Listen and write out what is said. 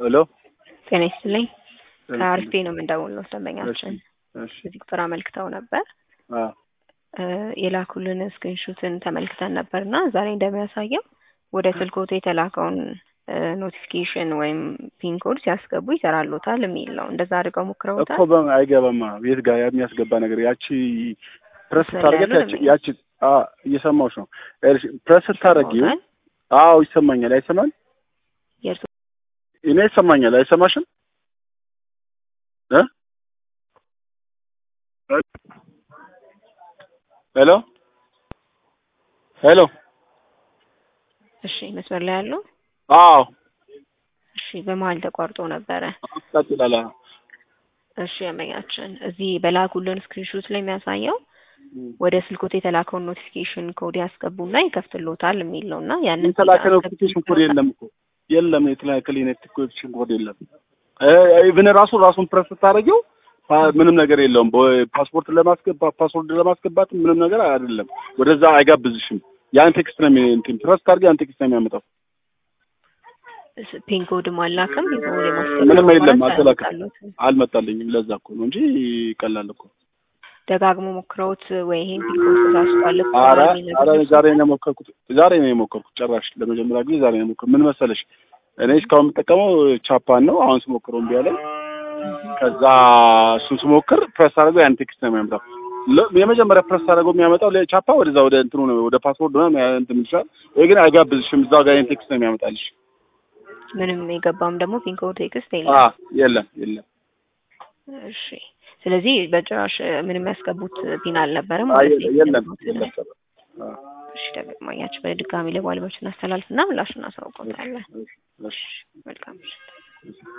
ሄሎ ጤና ይስጥልኝ። ከአርፌ ነው የምንደውለው ደንበኛችን እሺ እዚህ ቁጥር አመልክተው ነበር አ እ የላኩልን ስክሪንሾትን ተመልክተን ነበር እና ዛሬ እንደሚያሳየው ወደ ስልኮት የተላከውን ኖቲፊኬሽን ወይም ፒን ኮድ ሲያስገቡ ይሰራሎታል የሚል ነው። እንደዛ አድርገው ሞክረውታል። እኮ በምን አይገባማ ቤት ጋር የሚያስገባ ነገር ያቺ ፕረስ መስመር ስታደርጊያት ያለው ያቺ ነው ያቺ አ እየሰማሁሽ ነው። እሺ ፕረስ ስታደርጊው ይሰማዎታል? አዎ ይሰማኛል። አይሰማል? የእርሱ እኔ ይሰማኛል። አይሰማሽም? እ ሄሎ ሄሎ እሺ መስመር ላይ ያለው አዎ እሺ በመሀል ተቋርጦ ነበረ። ቀጥላላ እሺ ደንበኛችን እዚህ በላኩልን ስክሪንሾት ላይ የሚያሳየው ወደ ስልኮት የተላከውን ኖቲፊኬሽን ኮድ ያስገቡና ይከፍትሎታል የሚል ነው እና ያንን የተላከ አስገቡ ኖቲፊኬሽን ኮድ የለም እኮ የለም። የተላከ ኖቲፊኬሽን ኮድ የለም። ኢቭን ራሱ ራሱን ፕረስ ስታደርጊው ፓ- ምንም ነገር የለውም። ፓስፖርት ለማስገባት ፓስወርድ ለማስገባት ምንም ነገር አይደለም። ወደዛ አይጋብዝሽም። ያን ቴክስት ነው የሚ- እንትን ፕረስ ታርጊ ያን ቴክስት ነው የሚያመጣው። ፒን ኮድም አላክም ፒን ኮድ የማስገባት ምንም የለም፣ አማራጭ አልተላከም። አልመጣሎትም። አልመጣልኝም። ለዛ እኮ ነው እንጂ ቀላል እኮ። ደጋግሞ ሞክረውት ወይ ይሄን ፒን ኮድ ተሳስቷል እኮ አረ የሚል አረ ነገር ዛሬ ነው የሞከርኩት። ዛሬ ነው የሞከርኩት። ጭራሽ ለመጀመሪያ ጊዜ ዛሬ ነው የሞከርኩት። ምን መሰለሽ እኔ እስካሁን የምጠቀመው ቻፓን ነው። አሁን ስሞክረው እምቢ አለኝ። ከዛ እሱን ስሞክር ፕረስ አድርገው ያን ቴክስት ነው የሚያመጣው። ለ- የመጀመሪያ ፕረስ አድርገው የሚያመጣው ለቻፓ ወደዛ ወደ እንትኑ ነው ወደ ፓስወርድ ነው ያ- እንትን ይችላል። ይሄ ግን አይጋብዝሽም። እዛው ጋር ያን ቴክስት ነው የሚያመጣልሽ። ምንም የገባም ደግሞ ፒን ኮድ ቴክስት አ የለም። የለም የለም። እሺ ስለዚህ በጭራሽ ምንም ያስገቡት ፒን አልነበረም አይ ማለት ነው። የለም የተጠቀሙት የለም። አ እሺ ደግማኛችሁ በድጋሚ ለባለሙያዎች እናስተላልፍና ምላሽ እናሳውቀውታለን። እሺ መልካም ምሽት።